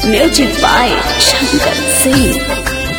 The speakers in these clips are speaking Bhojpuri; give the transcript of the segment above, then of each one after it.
Music by Shankar Singh.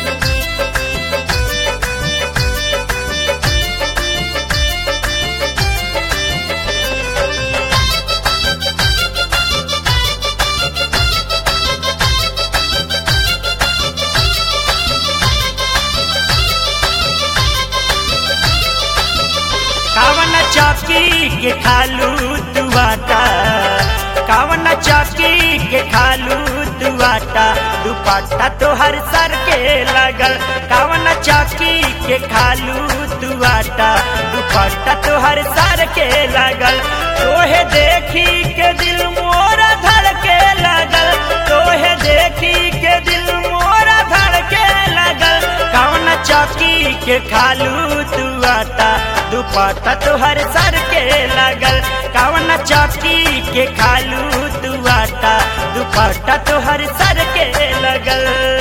कावन चौकी के खालू दुआटा कावन चौकी के खालू दुआटा दुपट्टा तोहर सर के लगल कावन चौकी के खालू दुआटा दुपट्टा तोहर सर के लगल तोहे देखी के दिल मोरा धड़ के लगल तोहे देखी के दिल मोरा धड़ के लगल कौन चौकी के खालू दुआटा दुपट्टा तोहर सर के लगल कौन चौकी के खालू दुआटा दुपट्टा तोहर सर के लगल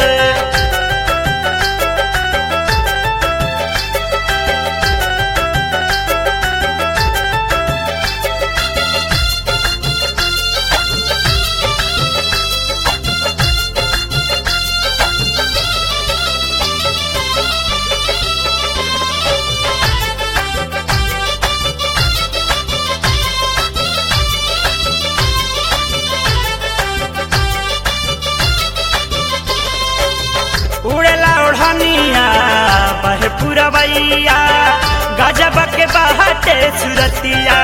उड़ेला ओढ़निया बहे पुरवैया गजब के बहटे सुरतिया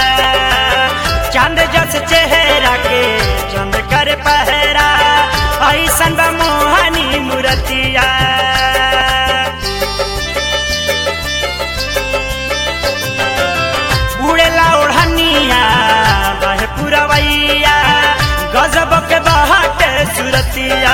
चांद जस चेहरा के चंद कर पहरा ऐसन बा मोहनी मूरतिया उड़ेला ओढ़निया बहे पुरवैया गजब के बहटे सुरतिया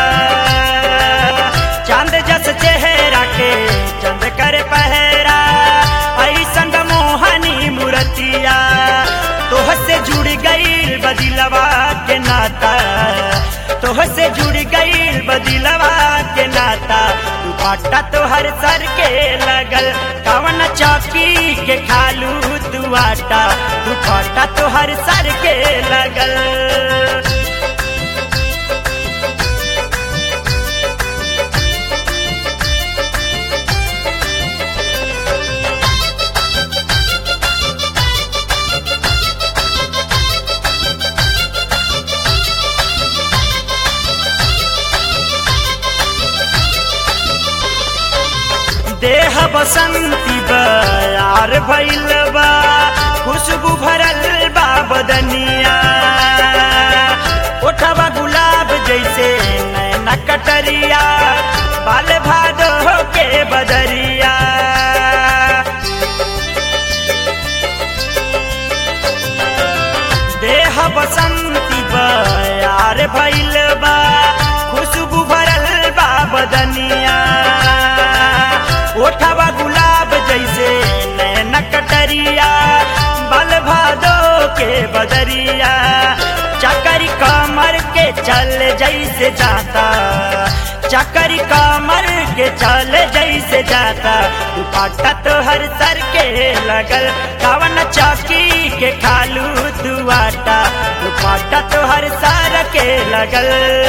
चांद जस चेहरा के चंद कर पहरा ऐसन बा मोहनी मूरतिया तोह से जुड़ गईल बदिलवा के नाता तोह से जुड़ गईल बदिलवा के नाता तू पाटा तोहर सर के लगल कवन चौकी के खालू तू आटा तू पाटा तोहर सर के लगल देह बसंती बयार भइल बा खुशबू भरल बा बदनिया ओठवा गुलाब जैसे नैना कटरिया बाल भादो के बदरिया देह बसंती बयार भइल बा खुशबू भरल बा बदनिया ओठवा गुलाब जैसे नैना कटरिया बल भादो के बदरिया चकरी कमर के चल जैसे जाता चकरी कमर के चल जैसे जाता दुपट्टा तो हर सर के लगल कवन चौकी के खालू दुआटा दुपट्टा तो हर सर के लगल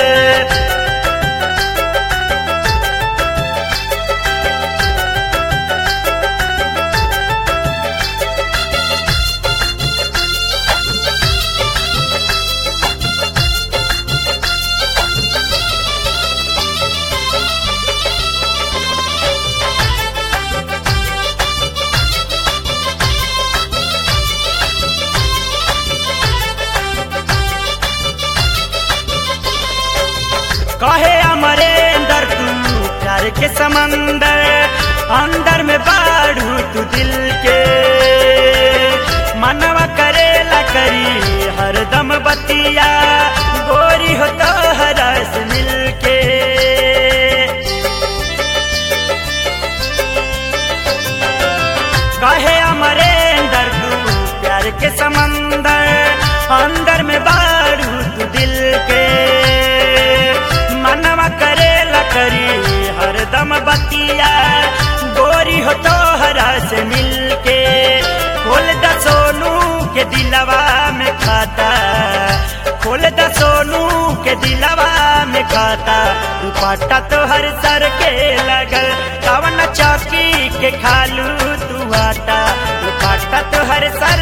कहे अमरेंदर तू प्यार के समंदर अंदर में बाढ़ू तू दिल के मनवा करेला करी हरदम बतिया गोरी हो तो हरस मिल के कहे अमरेंदर तू प्यार के समंदर अंदर में बाढ़ू तू दिल के मनवा करेला करी हरदम बतिया गोरी हो तो हरा से मिल के खोल द सोनू के दिलवा में खाता खोल द सोनू के दिलवा दुखाता दुपट्टा तोहर सर के लगल कवन चौकी के खालू तू आटा दुपट्टा तोहर सर